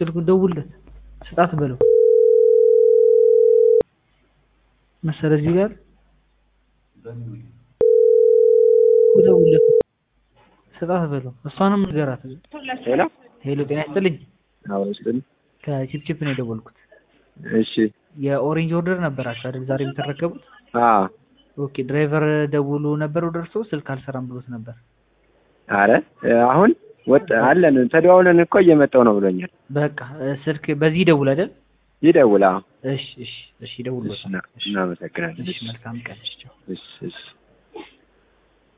ስልኩ ደውልለት ስጣት በለው መሰለ እዚህ ጋር ደውልለት ስጣት በለው እሷንም ንገራት ሄሎ ሄሎ ጤና ይስጥልኝ አዎ ስል ከቺፕቺፕ ነው የደወልኩት እሺ የኦሬንጅ ኦርደር ነበራችሁ አይደል ዛሬ የምትረከቡት አዎ ኦኬ ድራይቨር ደውሎ ነበር ወደ እርስዎ ስልክ አልሰራም ብሎት ነበር አረ አሁን ወጥ አለን ተደዋውለን እኮ እየመጣው ነው ብሎኛል በቃ ስልክ በዚህ ይደውል አይደል ይደውል አዎ እሺ እሺ እሺ ይደውል እሺ እና- እናመሰግናለን እሺ መልካም ቀን እሺ ቻው እሺ እሺ